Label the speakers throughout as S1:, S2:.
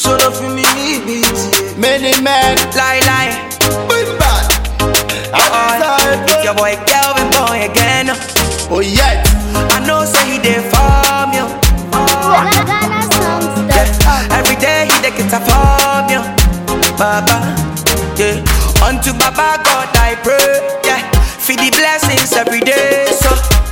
S1: Solo for me need beat.
S2: Many men,
S3: Lie, lie.
S2: boom bad.
S3: Oh, it's your boy Kelvin boy again.
S2: Oh yeah,
S3: I know say he dey form you.
S4: Ghana songs
S3: Yeah.
S4: dot com.
S3: Every day he dey get a form you. Baba, yeah. Unto Baba God I pray, yeah. For the blessings every day, so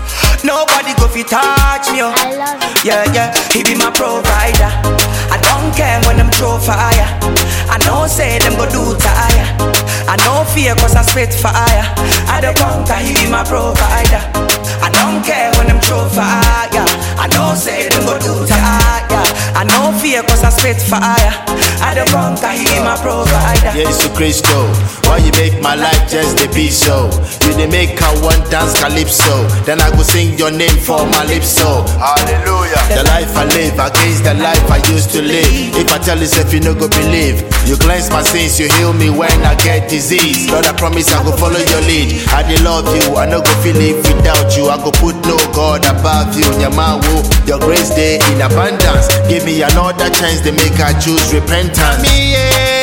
S3: nobody go fi touch me, oh.
S4: I love it.
S3: Yeah, yeah, he be my provider. I don't care when them throw fire. I know say them go do tire. I know fear cause I spit fire. I don't conquer, he be my provider. I don't care when them throw fire. I know say them go do tire. I know fear cause I spit fire. I don't conquer, he be my provider.
S2: Jesus Christo. Why you make my life just a be so? You dey make I want dance calypso. Then I go sing your name for my lips so. Hallelujah. The life I live against the life I used to live. If I tell yourself you no go believe, you cleanse my sins, you heal me when I get disease. Lord, I promise I go follow your lead. I dey love you, I no go feel it without you. I go put no God above you. Nyamawo, your grace day in abundance. Give me another chance to make I choose repentance. Me,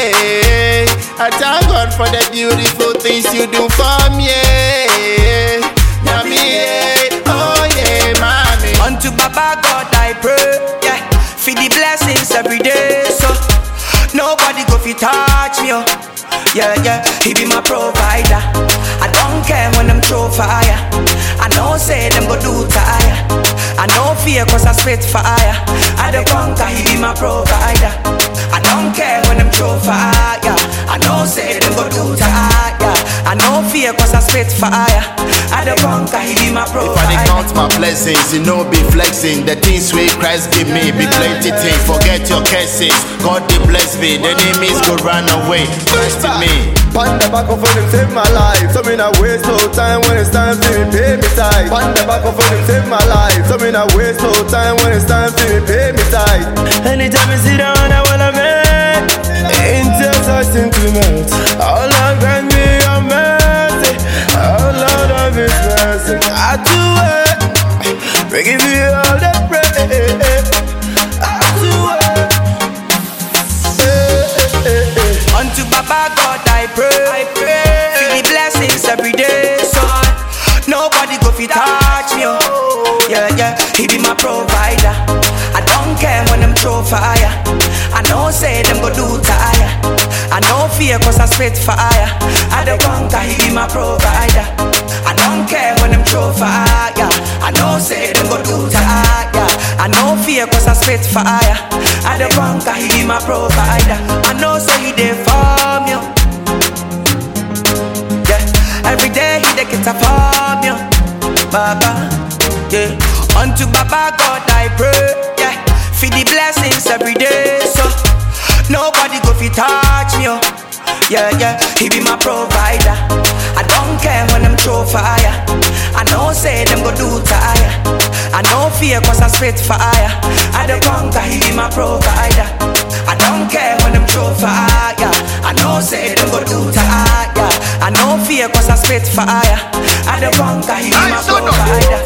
S2: yeah. I thank God for the beautiful things you do for me. Yeah. Nyami, yeah. Oh yeah, mommy.
S3: Unto Baba God I pray, yeah. For the blessings every day, so nobody go fi touch me, oh. Yeah, yeah, he be my provider. I don't care when them throw fire. I know say them go do tire. I know fear cause I spit fire. I don't conquer, he be my provider. I don't care when them throw fire. I know say them go do tire. I know fear cause I spit fire. I don't conquer, he be my
S2: If I
S3: provider.
S2: dey count my blessings, you know be flexing. The things wey Christ give me be plenty things. Forget your curses, God dey bless me. The enemies go run away. Trust in me.
S5: Pan the back of them save my life. So me not waste no time when it's time for me pay me tithe. Pan the back of them save my life. So me not waste no time when it's time for me pay me tithe. Anytime I sit down, I wanna make angels are sing to melt. Oh Lord, grant me your mercy. Oh Lord of His mercy, I do it. We give you all the praise. I do it. Eh, eh, eh, eh.
S3: Unto Baba God I pray. I pray. For the blessings every day, so nobody go fi touch me. Oh. Yeah, yeah, He be my provider. I don't care when them throw fire. I know say them go do tire. I know fear cause I spit fire. I don't conquer, He be my provider. I don't care when them throw fire. I know say them go do tire. I know fear cause I spit fire. I don't conquer, He be my provider. I know say He dey for me. Yeah, every day He dey get a for me. Baba, yeah. Unto Baba God I pray, yeah. For the blessings every day, so nobody go fi touch me, oh. Yeah, yeah, he be my provider. I don't care when them throw fire. I know say them go do tire. I know fear cause I spit fire. I don't conquer, he be my provider. I don't care when them throw fire. I know say them go do tire. I know fear cause I spit fire. I don't conquer, he be my provider.